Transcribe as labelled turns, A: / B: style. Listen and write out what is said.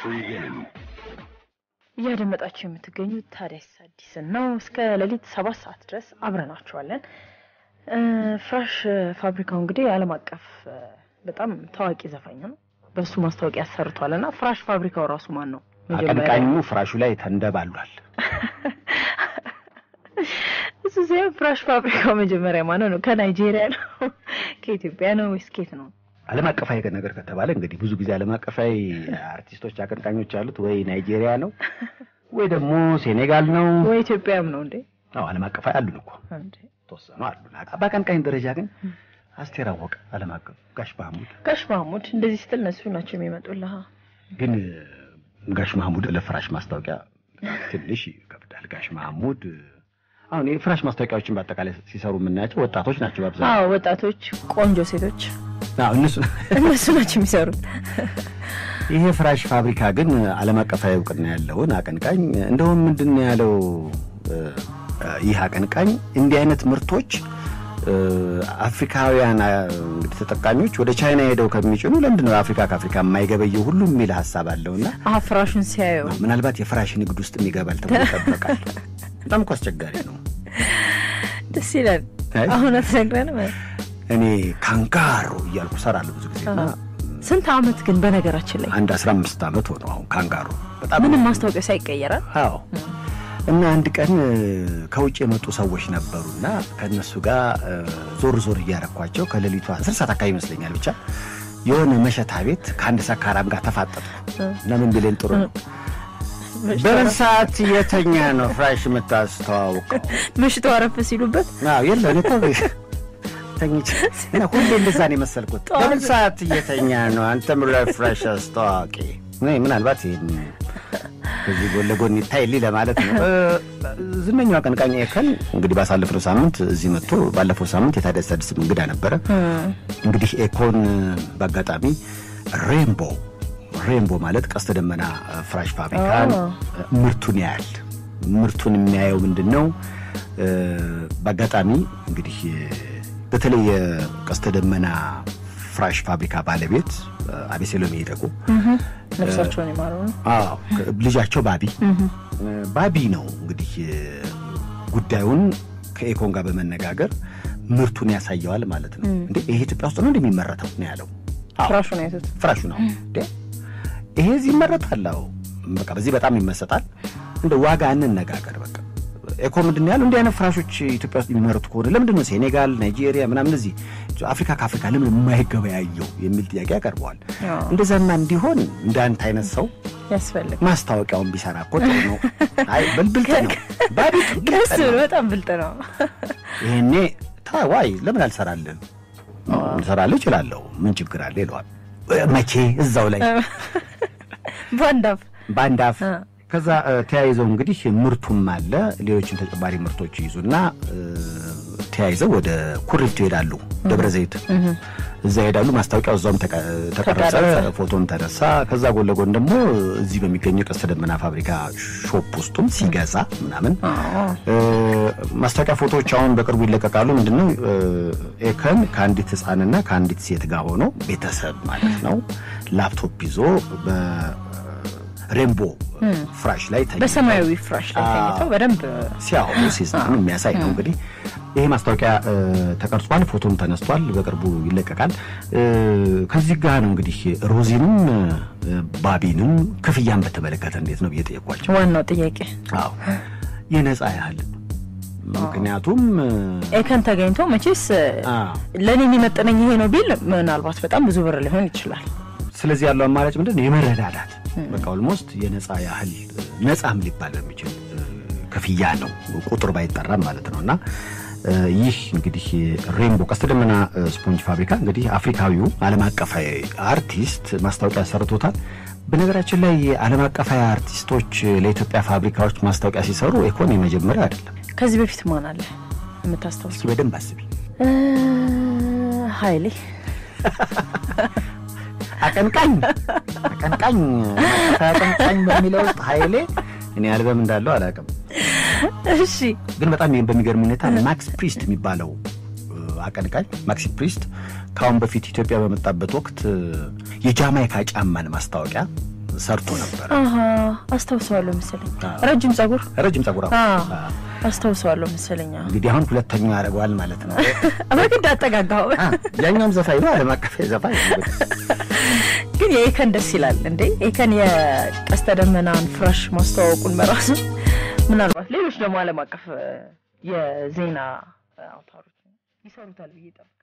A: እያደመጣችሁ የምትገኙት ታዲያስ አዲስን ነው። እስከ ሌሊት ሰባት ሰዓት ድረስ አብረናችኋለን። ፍራሽ ፋብሪካው እንግዲህ የዓለም አቀፍ በጣም ታዋቂ ዘፋኝ ነው። በሱ ማስታወቂያ ሰርቷል እና ፍራሽ ፋብሪካው ራሱ ማን ነው?
B: አቀንቃኙ ፍራሹ ላይ ተንደባሏል።
A: እሱ ሲሆን ፍራሽ ፋብሪካው መጀመሪያ ማነው ነው? ከናይጄሪያ ነው ከኢትዮጵያ ነው ወይስ ኬት ነው?
B: ዓለም አቀፋዊ ነገር ከተባለ እንግዲህ ብዙ ጊዜ ዓለም አቀፋዊ አርቲስቶች አቀንቃኞች ያሉት ወይ ናይጄሪያ ነው ወይ ደግሞ ሴኔጋል ነው
A: ወይ ኢትዮጵያም ነው እንዴ?
B: አዎ ዓለም አቀፋዊ አሉን እኮ
A: እንዴ
B: ተወሰኑ አሉን። በአቀንቃኝ ደረጃ ግን አስቴር አወቀ ዓለም አቀፍ፣ ጋሽ ማህሙድ
A: ጋሽ ማህሙድ እንደዚህ ስትል እነሱ ናቸው የሚመጡልህ።
B: ግን ጋሽ ማህሙድ ለፍራሽ ማስታወቂያ ትንሽ ይከብዳል። ጋሽ ማህሙድ አሁን የፍራሽ ማስታወቂያዎችን በአጠቃላይ ሲሰሩ የምናያቸው ወጣቶች ናቸው በአብዛኛው።
A: አዎ ወጣቶች፣ ቆንጆ ሴቶች
B: አዎ እነሱ
A: እነሱ ናቸው የሚሰሩት።
B: ይሄ ፍራሽ ፋብሪካ ግን ዓለም አቀፋዊ እውቅና ያለውን አቀንቃኝ እንደውም ምንድን ነው ያለው ይህ አቀንቃኝ እንዲህ አይነት ምርቶች አፍሪካውያን እንግዲህ ተጠቃሚዎች ወደ ቻይና ሄደው ከሚጭኑ ለምንድን ነው አፍሪካ ከአፍሪካ የማይገበየው ሁሉ የሚል ሀሳብ አለውና
A: አሀ ፍራሹን ሲያዩ
B: ምናልባት የፍራሽ ንግድ ውስጥ ይገባል ተብሎ ይጠበቃል። በጣም እኮ አስቸጋሪ ነው።
A: ደስ ይላል።
B: አይ።
A: አሁን አትነግረንም?
B: እኔ ካንጋሮ እያልኩ ሰራለሁ ብዙ ጊዜ እና
A: ስንት አመት ግን በነገራችን ላይ
B: አንድ አስራ አምስት ዓመት ሆነው አሁን ካንጋሮ በጣም
A: ምንም ማስታወቂያ ሳይቀየራል
B: አዎ እና አንድ ቀን ከውጭ የመጡ ሰዎች ነበሩና ከእነሱ ጋር ዞር ዞር እያረኳቸው ከሌሊቱ አስር ሰዓት አካባቢ ይመስለኛል ብቻ የሆነ መሸታ ቤት ከአንድ ሰካራም ጋር ተፋጠጡ እና ምን ቢለኝ ጥሩ ነው በምን ሰዓት የተኛ ነው ፍራሽ የምታስተዋውቀው?
A: ምሽቱ አረፍ ሲሉበት
B: አዎ የለ እኔ እኮ ተኝቼ እና ሁሌ እንደዛ ነው የመሰልኩት። በምን ሰዓት እየተኛ ነው አንተም ለፍራሽ አስተዋዋቂ? እኔ ምናልባት ይህን ከዚህ ጎን ለጎን ይታይልኝ ለማለት ነው። ዝነኛው አቀንቃኝ ኤከን እንግዲህ ባሳለፍነው ሳምንት እዚህ መጥቶ ባለፈው ሳምንት የታደሰ አዲስ እንግዳ ነበረ። እንግዲህ ኤኮን በአጋጣሚ ሬንቦ ሬንቦ ማለት ቀስተ ደመና ፍራሽ ፋብሪካን ምርቱን ያያል። ምርቱን የሚያየው ምንድን ነው? በአጋጣሚ እንግዲህ በተለይ የቀስተ ደመና ፍራሽ ፋብሪካ ባለቤት አቤሴሎም ይደጉ
A: ነፍሳቸውን የማረው ነው።
B: አዎ ልጃቸው ባቢ ባቢ ነው እንግዲህ ጉዳዩን ከኤኮን ጋር በመነጋገር ምርቱን ያሳየዋል ማለት ነው። እንዴ ይሄ ኢትዮጵያ ውስጥ ነው እንደሚመረተው ነው ያለው። አዎ
A: ፍራሹን አይቶት
B: ፍራሹ ነው እንዴ ይሄ እዚህ ይመረታል። አዎ በቃ በዚህ በጣም ይመሰጣል። እንደ ዋጋ እንነጋገር በቃ ኤኮ ምንድን ነው ያለው? እንዲህ አይነት ፍራሾች ኢትዮጵያ ውስጥ የሚመረቱ ከሆነ ለምንድን ነው ሴኔጋል፣ ናይጄሪያ ምናምን እዚህ አፍሪካ ከአፍሪካ ለምን የማይገበያየው የሚል ጥያቄ ያቀርበዋል።
A: አዎ።
B: እንደዛማ እንዲሆን እንደ አንተ አይነት ሰው
A: ያስፈልግ
B: ማስታወቂያውን ቢሰራ እኮ ጥሩ ነው። አይ ብልብልጥ ነው ባቢ ብልጥ
A: ቀስ ብሎ
B: ነው።
A: በጣም ብልጥ ነው።
B: ይሄኔ ታዋይ ለምን አልሰራልን? ልሰራልህ እችላለሁ ምን ችግር አለ ይለዋል። መቼ እዛው ላይ
A: ባንዳፍ
B: በአንድ አፍ
A: እ።
B: ከዛ እ፣ ተያይዘው እንግዲህ ምርቱም አለ ሌሎችን ተጨማሪ ምርቶች ይይዙና እ፣ ተያይዘው ወደ ኩሪፍቱ ይሄዳሉ። ደብረ ዘይት እዛ ይሄዳሉ። ማስታወቂያው እዛውም ተቀ- ተቀረጸ፣
A: ተቀረጸ።
B: ፎቶም ተነሳ። ከዛ ጎን ለጎን ደግሞ እዚህ በሚገኘው ቀስተ ደመና ፋብሪካ ሾፕ ውስጡም ሲገዛ ምናምን እ፣ ማስታወቂያ ፎቶዎች አሁን በቅርቡ ይለቀቃሉ። ምንድነው እ፣ ኤከን ከአንዲት ህፃንና ከአንዲት ሴት ጋር ሆኖ ቤተሰብ ማለት ነው ላፕቶፕ ይዞ በሬንቦ ፍራሽ ላይ ተኝተው
A: በሰማያዊ ፍራሽ ላይ
B: አዎ።
A: ተኝተው በደንብ
B: ሲያወሩ ሲዝናኑ የሚያሳይ ነው። እንግዲህ ይሄ ማስታወቂያ እ፣ ተቀርጿል፣ ፎቶም ተነስቷል፣ በቅርቡ ይለቀቃል። እ፣ ከዚህ ጋር ነው እንግዲህ ሮዚንም እ፣ ባቢንም ክፍያን በተመለከተ እንዴት ነው ብዬ ጠየኳቸው።
A: ዋናው ጥያቄ
B: አዎ የነፃ ያህል ምክንያቱም እ፣
A: ኤከን ተገኝቶ መቼስ
B: አዎ
A: ለእኔ የሚመጥነኝ ይሄ ነው ቢል ምናልባት በጣም ብዙ ብር ሊሆን ይችላል።
B: ስለዚህ ያለው አማራጭ ምንድን ነው? የመረዳዳት በቃ ኦልሞስት የነፃ ያህል ነፃም ሊባል በሚችል እ፣ ክፍያ ነው ቁጥር ባይጠራም ማለት ነው። እና እ፣ ይህ እንግዲህ ሬንቦ ቀስተ ደመና እ፣ ስፖንጅ ፋብሪካ እንግዲህ አፍሪካዊው ዓለም አቀፋዊ አርቲስት ማስታወቂያ ሰርቶታል። በነገራችን ላይ የዓለም አቀፋዊ አርቲስቶች ለኢትዮጵያ ፋብሪካዎች ማስታወቂያ ሲሰሩ ኤኮን የመጀመሪያ አይደለም።
A: ከዚህ በፊት ማን አለ የምታስታውስ?
B: እስኪ በደንብ አስቢ።
A: እ፣ ኃይሌ
B: አቀንቃኝ አቀንቃኝ አቀንቃኝ በሚለው ውስጥ ኃይሌ እኔ አልበም እንዳለው አላውቅም።
A: እሺ
B: ግን በጣም በሚገርም ሁኔታ ማክስ ፕሪስት የሚባለው እ፣ አቀንቃኝ ማክሲ ፕሪስት ከአሁን በፊት ኢትዮጵያ በመጣበት ወቅት እ፣ የጃማይካ ጫማን ማስታወቂያ ሰርቶ ነበር።
A: አሀ አስታውሰዋለሁ መሰለኝ።
B: አዎ።
A: ረጅም ጸጉር
B: ረጅም ጸጉር አዎ።
A: አዎ፣
B: አዎ።
A: አስታውሰዋለሁ መሰለኝ። አዎ።
B: እንግዲህ አሁን ሁለተኛው ያደርገዋል ማለት ነው።
A: በግድ አጠጋጋው።
B: አ፣ ያኛውም ዘፋኝ ነው፣ ዓለም አቀፍ ዘፋኝ ነው።
A: ግን የኤከን ደስ ይላል እንዴ! ኤከን የቀስተ ደመናን ፍራሽ ማስተዋወቁን በራሱ ምናልባት ሌሎች ደግሞ ዓለም አቀፍ እ፣ የዜና አውታሮች ይሰሩታል ብዬ ጠብቃለሁ።